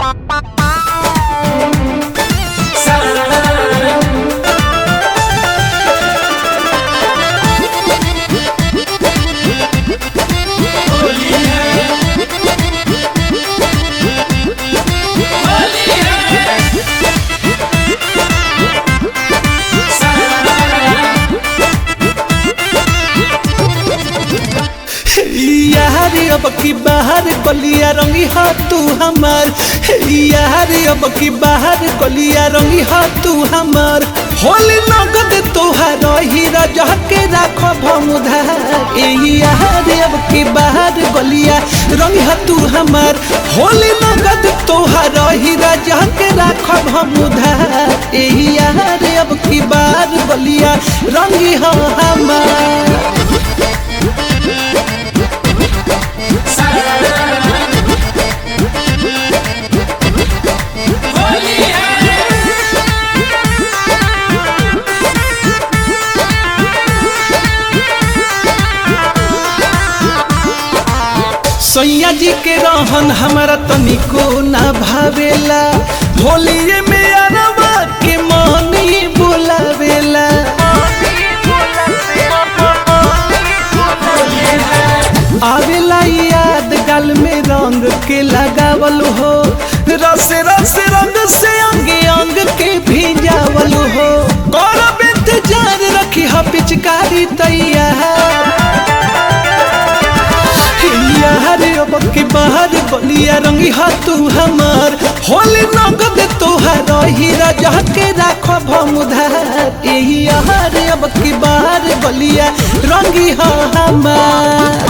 यारी अब की बाहर गलिया रंगी हा तू हमार यार अब की बाहर गलिया रंगी हा तू हमार होली नगद तोहार हीरा जह के राखो भमुधार यार अब की बाहर गलिया रंगी हा तू हमार होली नगद तोहार हीरा जह के राखो भमुधार यार अब की बाहर गलिया रंगी हा हमार सैया जी के रहन हमारा तनिको ना भावेला होलिए में अरवा के मनी बोलावेला आवेला याद गल में रंग के लगावल हो रस रस रंग से अंग अंग के भिजावल हो करब इंतजार रखी हा पिचकारी तैयार यार अब के बाहर बलिया रंगी हा तू हमार होली नगद तोहार हीरा जह के राखो भमुधार यही यार अब के बाहर बलिया रंगी हा हमार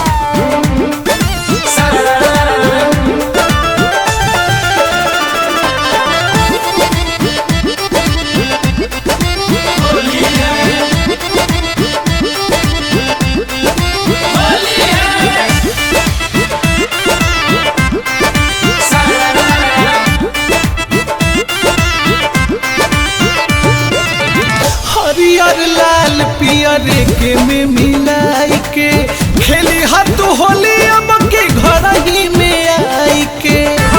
हरियर लाल पियर के में मिलाई के खेली हाथ होली अब के घर ही में आई के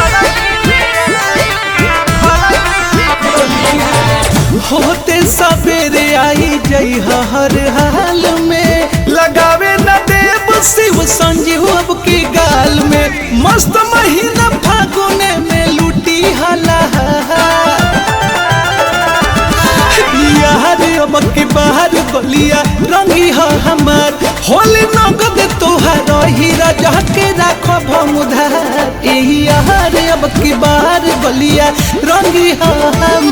होते सवेरे आई जई हर हाल में लगावे न देव शिव संजीव अब के गाल में मस्त महीना फागुने में लूटी हला यार अब के बाहर गलिया रंगी हा हमार होली नगद तोहार हीरा जह के राखो भमुधार यही यार अब के बाहर गलिया रंगी हा हमार